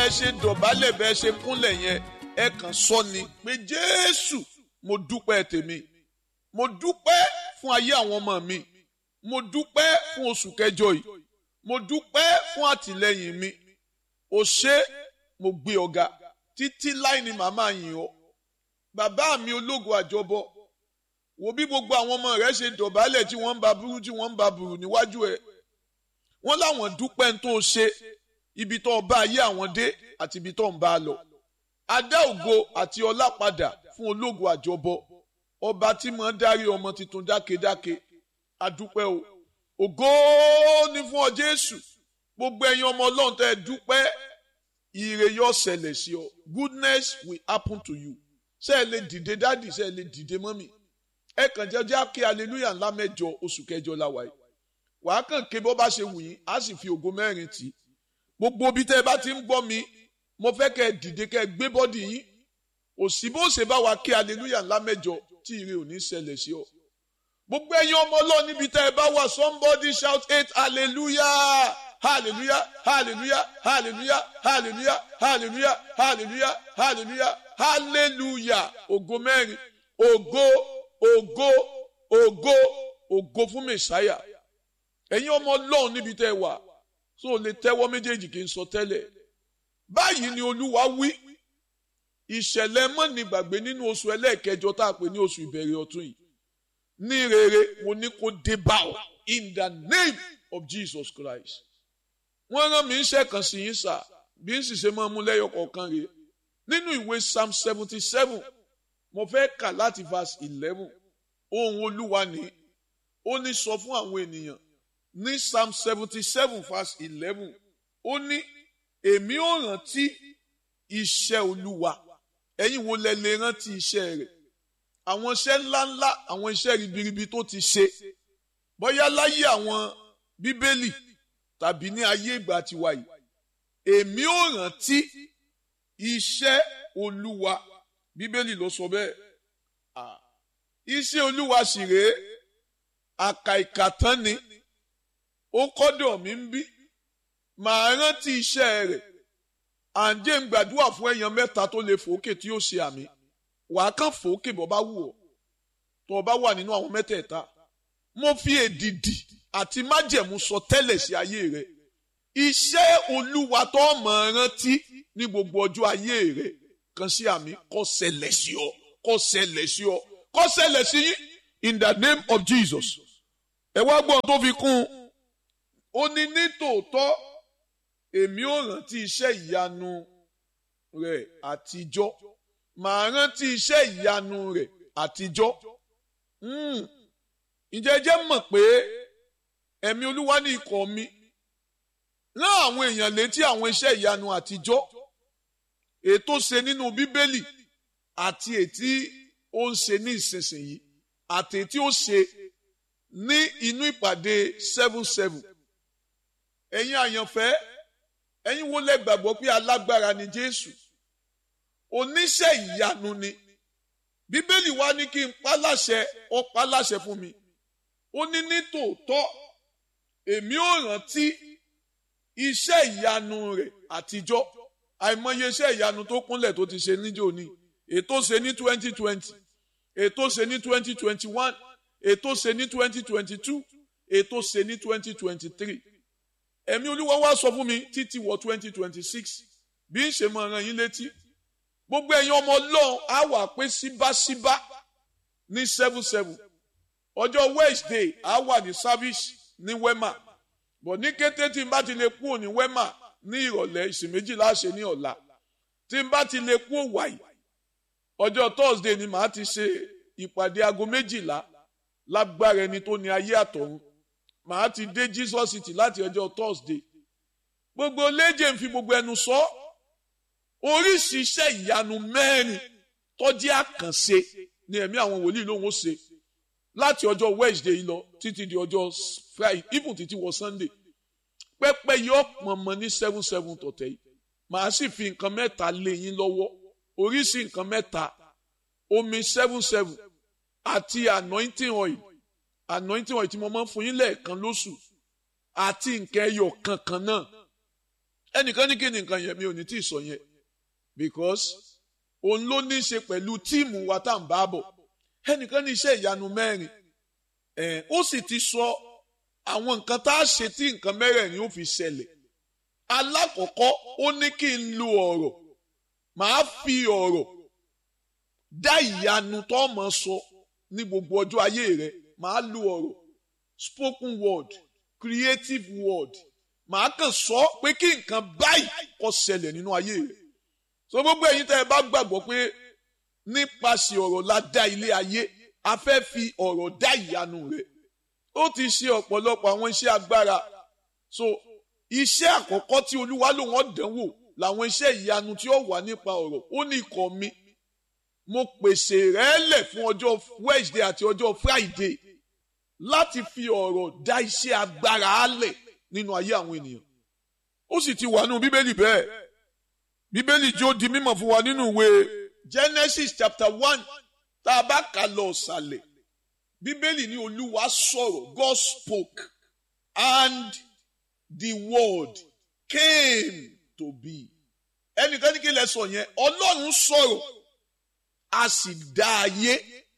bẹ́ẹ̀ ṣe dọ̀bálẹ̀ bẹ́ẹ̀ ṣe kúnlẹ̀ yẹn ẹ kàn sọ ni pé jésù mo dúpẹ́ tèmi mo dúpẹ́ fún ayé àwọn ọmọ mi mo dúpẹ́ fún oṣù kẹjọ yìí mo dúpẹ́ fún àtìlẹ́yìn mi o ṣé mo gbé ọ̀gá títí láì ní màmá yìn ọ́ bàbá mi ológo àjọbọ wo bí gbogbo àwọn ọmọ rẹ ṣe dọ̀bálẹ̀ tí wọ́n ń ba burú tí wọ́n ń ba burú níwájú ẹ̀ wọ́n láwọn dúpẹ́ ń tó ṣe ibi tó bá ayé àwọn dé àti ibi tó ń bá a lọ adá ògo àti ọlá padà fún ológo àjọbọ ọba tí mo ń darí ọmọ tuntun dákedáke adúpẹ́ o ògo ni fún ọ jésù gbogbo ẹ̀yin ọmọ ọlọ́run tẹ́ ẹ dúpẹ́ ire yóò ṣẹlẹ̀ sí ọ goodness will happen to you ṣé ẹ lè dìde dádì ṣé ẹ lè dìde mọ́mì ẹ kàn jẹ́ jẹ́ kí hallelujah ńlá mẹ́jọ oṣù kẹjọ la wáyé wàá kàn ké bó bá ṣe wù yín á sì fi ògo mẹ́rin tì í gbogbo ibi tẹ́ ẹ bá ti ń gbọ́ mi mo fẹ́ kẹ́ ẹ dìde kẹ́ ẹ gbé bọ́dì yín òsì bó ṣe bá wa kí hallelujah ńlá mẹ́jọ tí ire ò ní ṣẹlẹ̀ sí ọ gbogbo ẹ̀yin ọmọ ọlọ́run níbi tẹ́ ẹ bá wà somebody shout eight hallelujah hallelujah hallelujah hallelujah hallelujah hallelujah hallelujah hallelujah hallelujah ògo mẹ́rin ògo ògo ògo ògo fún mẹsáyà ẹ̀yin ọmọ ọlọ́run níbi tẹ́ ẹ wà tó o lè tẹ́wọ́ méjèèjì kí n sọ tẹ́lẹ̀ báyìí ni olúwa wí ìṣẹ̀lẹ̀ mọ́ni gbàgbé nínú oṣù ẹlẹ́ẹ̀kẹjọ tá a pè ní oṣù ìbẹ̀rẹ̀ ọ̀tún yìí ní rere mo ní kó dé bá ọ in the name of Jesus Christ wọ́n rán mi iṣẹ́ kan sí yín sà bí n sì ṣe máa mú lẹ́yọ kọ̀ọ̀kan rèé nínú ìwé psalm seventy seven mo fẹ́ kà láti verse eleven ohun olúwa ni ó ní sọ fún àwọn ènìyàn ní psalm seventy seven verse eleven ó ní èmi ò rántí iṣẹ́ olúwa ẹ̀yin wo lẹ lè rántí iṣẹ́ rẹ̀ àwọn iṣẹ́ ńláńlá àwọn iṣẹ́ ribiribi tó ti ṣe bóyá láyé àwọn bíbélì tàbí ní ayé ìgbà tiwa yìí èmi ò rántí iṣẹ́ olúwa bíbélì ló sọ bẹ́ẹ̀ iṣẹ́ olúwa sì rèé àkà ìkàtán ni ó kọ́dọ̀ mi ń bí màá rántí iṣẹ́ rẹ̀ àǹjẹ́ ń gbàdúrà fún èèyàn mẹ́ta tó lè fòókè tí yóò ṣe àmì wàá kàn fòókè bọ́ bá wù ọ́ tó o bá wà nínú àwọn mẹ́tẹ̀ẹ̀ta mo fi èdìdì àti májẹ̀mú sọ tẹ́lẹ̀ sí ayé rẹ̀ iṣẹ́ olúwa tó mọ̀ rántí ní gbogbo ọjọ́ ayé rẹ̀ kan sí àmì kó ṣẹlẹ̀ sí ọ kó ṣẹlẹ̀ sí ọ kó ṣẹlẹ̀ sí yín in the name of Jesus ẹ wá gbọ́n tó fi kún un ó ní ní tòótọ́ èmi ò rántí iṣẹ́ ìyanu rẹ̀ àtijọ́ màá rántí iṣẹ́ ìyanu rẹ̀ àtijọ́ ǹjẹ́ jẹ́ mọ̀ pé ẹ̀mí olúwa ní ikọ̀ mi rán àwọn èèyàn létí àwọn iṣẹ́ ìyanu àtijọ́ ètò ṣe nínú bíbélì àti ètí ó ń ṣe ní ìsinsìnyí àti ètí ó ṣe ní inú ìpàdé seven seven ẹ̀yin àyànfẹ́ ẹ̀yin wo lẹ gbàgbọ́ pé alágbára ni Jésù oníṣẹ́ ìyanu ni bíbélì wa ní kí n pa láṣẹ ó pa láṣẹ fún mi ó ní ní tòótọ́ èmi ò rántí iṣẹ́ ìyanu rẹ̀ àtijọ́ àìmọye iṣẹ́ ìyanu tó kúnlẹ̀ tó ti ṣe níjó ní ètò ṣe ní twenty twenty ètò ṣe ní twenty twenty one ètò ṣe ní twenty twenty two ètò ṣe ní twenty twenty three ẹ̀mí olúwa wá sọ fún mi títí wọ twenty twenty six bí n ṣe máa rán yín létí gbogbo ẹ̀yin ọmọ ọlọ́run á wà pé síbáṣíbá ní seven seven ọjọ́ wednesday á wà ní service ní wema bọ̀ ní kété tí n bá ti lè kúrò ní wema ní ìrọ̀lẹ́ ìsìn méjìlá ṣe ní ọ̀la tí n bá ti lè kúrò wàyí ọjọ́ thursday ni màá ti ṣe ìpàdé aago méjìlá lágbára ẹni tó ní ayé àtọ̀run màá ti dé jesus city láti ọjọ́ thursday gbogbo léje ń fi gbogbo ẹnu sọ oríṣi iṣẹ́ ìyanu mẹ́rin tọ́jú àkànṣe ni ẹ̀mí àwọn wòlíì lòun ó ṣe láti ọjọ́ wednesday lọ títí di ọjọ́ friday even títí wọ sunday pẹ́pẹ́ yóò pọ̀nmọ́ ní seven seven tọ̀tẹ̀ yìí màá sì fi nǹkan mẹ́ta lé yín lọ́wọ́ oríṣi nǹkan mẹ́ta omi seven seven àti anointing oil anointing oil tí mo máa ń fún yín lẹ́ẹ̀kan lóṣù àti nǹkan ẹyọ kankan náà ẹnìkan ní kí ni nǹkan yẹn mi ò ní tí ì sọ yẹn because òun ló ní í ṣe pẹ̀lú tíìmù wa tá à ń bá bọ̀ ẹnìkan ní iṣẹ́ ìyanu mẹ́rin ẹ̀ ó sì ti sọ àwọn nǹkan tá a ṣe tí nǹkan mẹ́rẹ̀ẹ̀rin ó fi ṣẹlẹ̀ alákọ̀ọ́kọ́ ó ní kí n lo ọ̀rọ̀ màá fi ọ̀rọ̀ dá ìyanu tó mọ̀ sọ ní gbogbo ọjọ́ ayé rẹ̀ màá lo ọ̀rọ̀ spoken word creative word màá kàn sọ pé kí nǹkan báyìí kó ṣẹlẹ̀ nínú ayé rẹ̀ so gbogbo ẹ̀yin tẹ́ ẹ bá gbàgbọ́ pé nípasẹ̀ ọ̀rọ̀ la dá ilé ayé a fẹ́ fi ọ̀rọ̀ dá ìyanu rẹ̀ ó ti ṣe ọ̀pọ̀lọpọ̀ àwọn iṣẹ́ agbára so iṣẹ́ àkọ́kọ́ tí olúwa ló wọ́n dánwò làwọn iṣẹ́ ìyanu tí ó wà nípa ọ̀rọ̀ ó ní ikọ̀ mi mo pèsè rẹ̀ lẹ̀ fún ọjọ́ Wednesday àti ọjọ́ Friday láti fi ọ̀rọ̀ dá iṣẹ́ agbára lẹ̀ nínú ayé àwọn ènìyàn ó sì ti wà nínú bíbélì bẹ́ẹ̀ bíbélì jó di mímọ̀ fún wa nínú ìwé Genesis chapter one tá a bá kà lọ ọ̀sàlẹ̀ bíbélì ní olúwa sọ̀rọ̀ God spoke and the word came to be ẹnìkan ní kí lẹ sọ yẹn ọlọ́run sọ̀rọ̀ a sì dá ayé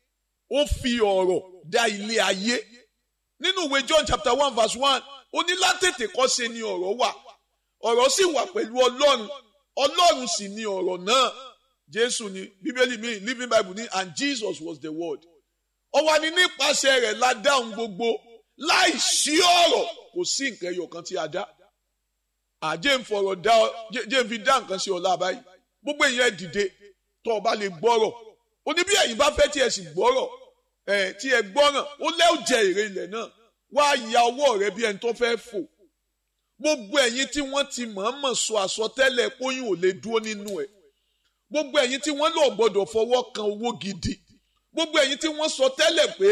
ó fi ọ̀rọ̀ dá ilé ayé nínú ìwé John chapter one verse one ó ní látètè kọ́ṣe ni ọ̀rọ̀ wà ọ̀rọ̀ sì wà pẹ̀lú ọlọ́run ọlọ́run sì ni ọ̀rọ̀ náà jésù ni bíbélì mi living bible ní and jesus was the word ó wà ní nípasẹ̀ rẹ̀ la dá ohun gbogbo láì sí ọ̀rọ̀ kò sí nǹkan ẹyọ kan tí a dá àjẹ́ ń fọ̀rọ̀ dá ọ jẹ́ ń fi dá nǹkan sí ọ̀la báyìí gbogbo èèyàn dìde tó o bá lè gbọ́rọ̀ ó ní bí ẹ̀yin bá fẹ́ tí ẹ sì gbọ́rọ̀ ẹ̀ tí ẹ gbọ́ràn ó lẹ́ ò jẹ èrè ilẹ̀ náà wá ya ọwọ́ rẹ bí ẹni tó fẹ́ fò gbogbo ẹ̀yin tí wọ́n ti mọ̀ọ́mọ̀ sọ àsọtẹ́lẹ̀ póyún ò lè dúró nínú ẹ̀ gbogbo ẹ̀yin tí wọ́n lò gbọ́dọ̀ fọwọ́ kan owó gidi gbogbo ẹ̀yin tí wọ́n sọ tẹ́lẹ̀ pé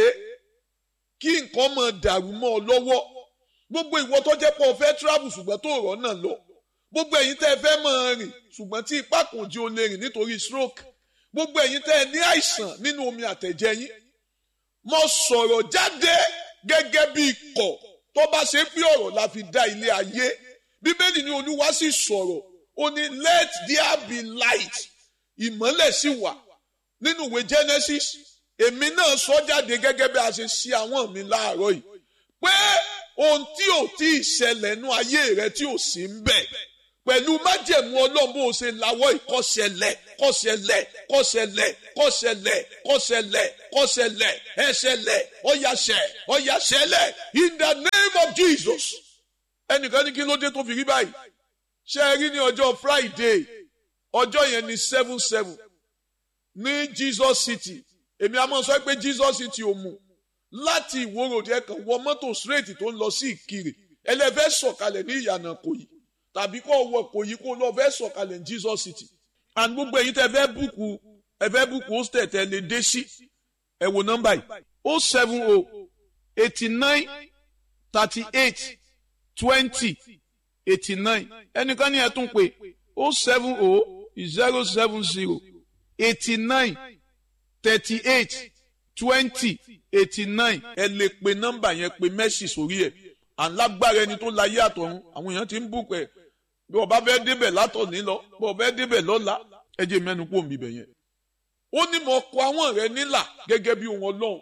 kí nǹkan máa dàrú mọ́ ọ lọ́wọ́ gbogbo ìwọ tó jẹ́ pé o fẹ́ travel ṣùgbọ́n tó rọ̀ náà lọ gbogbo ẹ̀yin tẹ́ ẹ fẹ́ máa rìn ṣùgbọ́n tí ipá kò jí o lè rìn nítorí stroke gbogbo ẹ̀yin tẹ́ ẹ ní àìsàn nínú omi àtẹ̀jẹ̀ yín mo sọ̀rọ̀ jáde gẹ́gẹ́ bí ikọ̀ tó bá ṣe pé ọ̀rọ̀ la fi dá ilé ayé bíbélì ní olúwa sì sọ̀rọ̀ ó ní let there be light ìmọ́lẹ̀ sì wà nínú ìwé Genesis èmi náà sọ jáde gẹ́gẹ́ bí a ṣe ṣe àwọn mi láàárọ̀ yìí pé ohun tí ò tí ì ṣẹlẹ̀ nú ayé rẹ tí ò sí ń bẹ̀ pẹ̀lú májẹ̀mú ọlọ́run bó o ṣe lawọ́ ìkọ́ṣẹlẹ̀ kọ́ṣẹlẹ̀ kọ́ṣẹlẹ̀ kọ́ṣẹlẹ̀ kọ́ṣẹlẹ̀ kọ́ṣẹlẹ̀ ẹṣẹlẹ̀ ọ̀yàṣẹ̀ ọ̀yàṣẹlẹ̀ in the name of Jesus ẹnìkan ní kí ló dé tó fi rí báyìí ṣe é rí ní ọjọ́ Friday ọjọ́ yẹn ní seven seven ní Jesus City èmi àmọ́ sọ pé Jesus City ò mú láti ìwòròdì ẹ̀kan wọ mọ́tò straight tó ń lọ sí Ìkirè ẹlẹ́fẹ́ sọ̀kalẹ̀ ní ìyànà Ìkòyí tàbí kó wọ Ìkòyí kó lọ fẹ́ sọ̀kalẹ̀ ní Jesus City and gbogbo ẹ̀yin tẹ́ fẹ́ búùkù ẹ fẹ́ búùkù hostel tẹ́ lè dé sí ẹ wo nọ́mbà yìí o seven o eighty nine thirty eight twenty eighty nine ẹnìkan ní ẹ tún pé o seven o zero seven zero eighty nine thirty eight twenty eighty nine ẹ lè pe nọ́mbà yẹn pe mẹ́sì sórí ẹ̀ alágbára ẹni tó láyé àtọ̀run àwọn èèyàn ti ń bù pẹ̀ bí ọba fẹ́ débẹ̀ látọ̀ní lọ bí ọba fẹ́ débẹ̀ lọ́la ẹ jẹ́ mẹ́nu kó mi bẹ̀ yẹn. ó ní mo kọ àwọn rẹ nílà gẹ́gẹ́ bí ohun ọlọ́run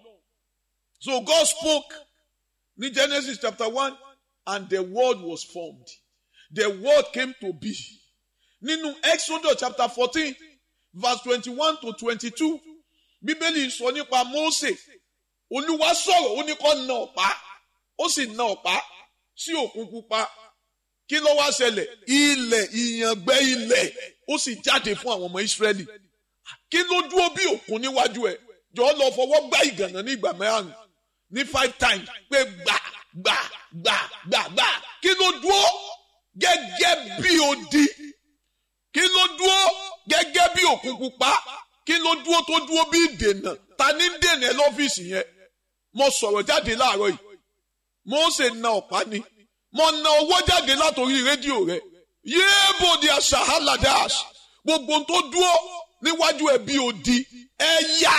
so God spoke ní Genesis chapter one and the word was formed the word came to be nínú Exodus chapter fourteen verse twenty-one to twenty-two bíbélì sọ nípa Mósè olúwa sọ̀rọ̀ ó ní kó na ọ̀pá ó sì na ọ̀pá sí òkun pupa kí ló wá ṣẹlẹ̀ ilẹ̀ ìyàngbẹ́ ilẹ̀ ó sì jáde fún àwọn ọmọ Ísírẹ́lì kí ló dúró bí òkun níwájú ẹ̀ jọ lọ fọwọ́ gbá ìgànnà ní ìgbà mẹ́rin ní five times pé gbà gbà gbà gbà gbà kí ló dúró gẹ́gẹ́ bí odi kí ló dúró gẹ́gẹ́ bí òkun pupa kí ló dúró tó dúró bí ìdènà ta ní dènà ẹ lọ́fíìsì yẹn mo sọ̀rọ̀ jáde láàárọ̀ yìí Mósè na ọ̀pá ni mo na owó jáde látòrí rédíò rẹ yéèbò di àṣàhálàdáàs gbogbo tó dúró níwájú ẹ bí odi ẹ yá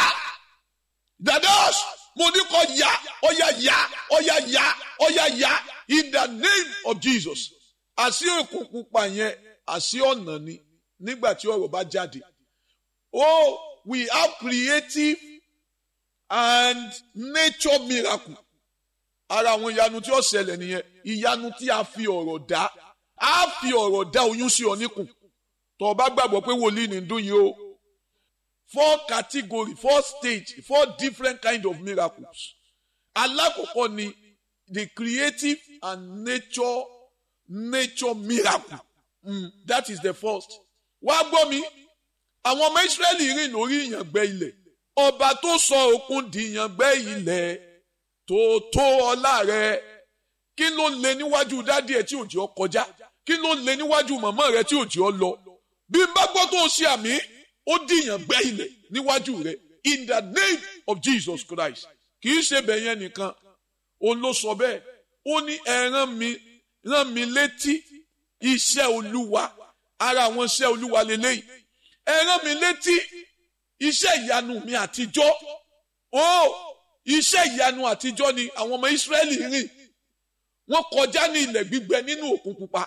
dadaas mo ní kó yá ọyá yá ọyá yá ọyá yá in the name of Jesus àṣì òkun pupa yẹn àṣì ọ̀nà ni nígbà tí ọ̀rọ̀ bá jáde oh we have creative and nature miracle ara àwọn ìyanu tí ó ṣẹlẹ̀ nìyẹn ìyanu tí a fi ọ̀rọ̀ dá a fi ọ̀rọ̀ dá oyún sí ọ níkùn tó o bá gbàgbọ́ pé wòlíì ní dún yìí o four category four stage four different kind of miracles alákọ̀ọ́kọ́ ni the creative and nature nature miracle mm, that is the first wá gbọ́ mi àwọn ọmọ Ísírẹ́lì rìn lórí ìyàngbẹ́ ilẹ̀ ọba tó sọ òkun di ìyàngbẹ́ ilẹ̀ tó tó ọlá rẹ̀ kí ló lè níwájú dádì ẹ̀ tí òjì ọ kọjá kí ló lè níwájú màmá rẹ̀ tí òjì ọ lọ bí n bá gbọ́ tó ṣe àmì ó di ìyàngbẹ́ ilẹ̀ níwájú rẹ̀ in the name of Jesus Christ kì í ṣe bẹ̀yẹn nìkan òun ló sọ bẹ́ẹ̀ ó ní ẹ rán mi rán mi létí iṣẹ́ olúwa ara àwọn iṣẹ́ olúwa lélẹ́yìí ẹ rán mi létí iṣẹ́ ìyanu mi àtijọ́ ó iṣẹ́ ìyanu àtijọ́ ni àwọn ọmọ Ísírẹ́lì rìn wọ́n kọjá ní ilẹ̀ gbígbẹ nínú òkun pupa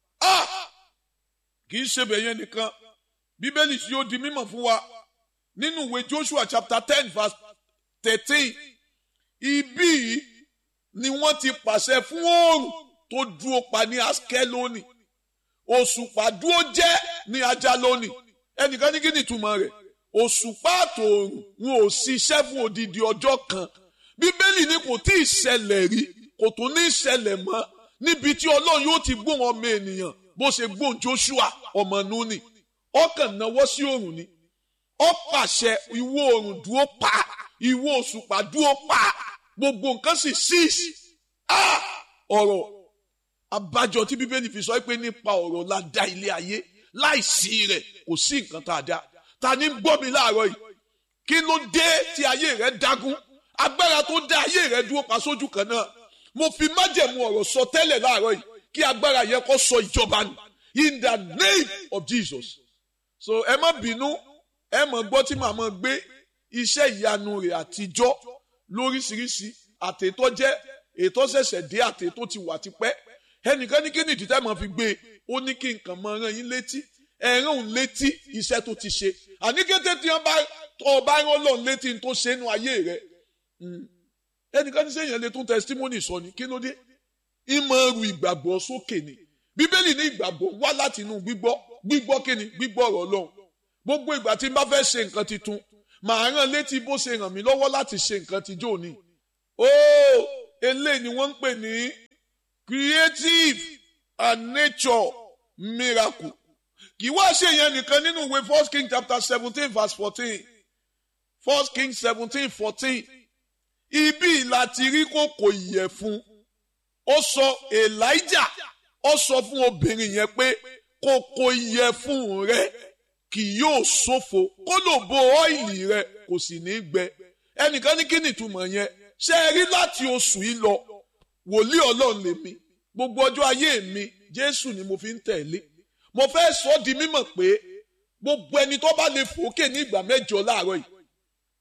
kì í ṣe bẹ̀yẹn nìkan bíbélì tí ó di mímọ̀ fún wa nínú ìwé Joshua chapter ten verse thirteen ibí yìí ni wọ́n ti pàṣẹ fún oòrùn tó dúró pa ní askeloni òṣùpá dúró jẹ́ ní ajaloni ẹnìkan ní kí ni ìtumọ̀ rẹ̀ òṣùpá àtòòrùn wọn ò ṣiṣẹ́ fún odidi ọjọ́ kan bíbélì ni kò tí ì ṣẹlẹ̀ rí kò tún ní ṣẹlẹ̀ mọ́ níbi tí ọlọ́run yóò ti gbóhùn ọmọ ènìyàn bó ṣe gbóhùn Joshua ọmọ Núnì ọkàn náwó sí òòrùn ni ó pàṣẹ ìwọ òòrùn dúró pa ìwọ òṣùpá dúró pa gbogbo nǹkan sì ṣíìsì ọ̀rọ̀ abájọ tí bíbélì fi sọ pé nípa ọ̀rọ̀ la dá ilé ayé láìsí rẹ̀ kò sí nǹkan tá a dá ta ni gbọ́ mi láàárọ̀ yìí kí ló dé tí ayé rẹ̀ dágún agbára tó dá ayé rẹ̀ dúró pa sójú kan náà mo fi májẹ̀mú ọ̀rọ̀ sọ tẹ́lẹ̀ láàárọ̀ yìí kí agbára yẹn kó sọ ìjọba nù in the name of Jesus so ẹ má bínú ẹ mọ̀ gbọ́ tí màmá gbé iṣẹ́ ìyanu rẹ̀ àtijọ́ lóríṣiríṣi àtètò jẹ́ ètò ṣẹ̀ṣẹ̀ dé àtètò ti wà tipẹ́ ẹnìkan ní kí ni ìdí tẹ́ mọ̀ fi gbé ó ní kí nǹkan mọ rán yín létí ẹ̀rán òun létí iṣẹ́ tó ti ṣe àní kété tí wọ́n bá tọ́ ọ bá rán lọ́n létí tó ṣe nínú ayé rẹ̀ ẹnìkan ní sẹ́yìn lè tún testimony sọ ni kí ló dé ìmọ̀ ẹrù ìgbàgbọ́ sókè ni bíbélì ní ìgbàgbọ́ wá láti inú gbígbọ́ gbígbọ́ kí ni gbígbọ́ ọ̀rọ̀ Ọlọ́run gbogbo ìgbà tí n bá fẹ́ ṣe nǹkan tuntun màá rán létí bó ṣe ràn mí lọ́wọ́ láti ṣe nǹkan tijọ́ òní ó eléyìí ni wọ́n ń pè ní creative and nature miracle kì í wá ṣe yẹn nìkan nínú ìwé first king chapter seventeen verse fourteen first king seventeen fourteen ibi láti rí kòkò ìyẹ̀fun ó sọ elijah ó sọ fún obìnrin yẹn pé kòkò ìyẹ̀fun rẹ kì yóò ṣòfò kó lò bo ọ́ìlì rẹ kò sì ní gbẹ ẹnìkan ní kí ni ìtumọ̀ yẹn ṣe é rí láti oṣù yìí lọ wòlíì ọlọ́run lèmi gbogbo ọjọ́ ayé mi jésù ni mo fi ń tẹ̀lé mo fẹ́ sọ ọ́ di mímọ̀ pé gbogbo ẹni tó bá lè fòókè ní ìgbà mẹ́jọ láàárọ̀ yìí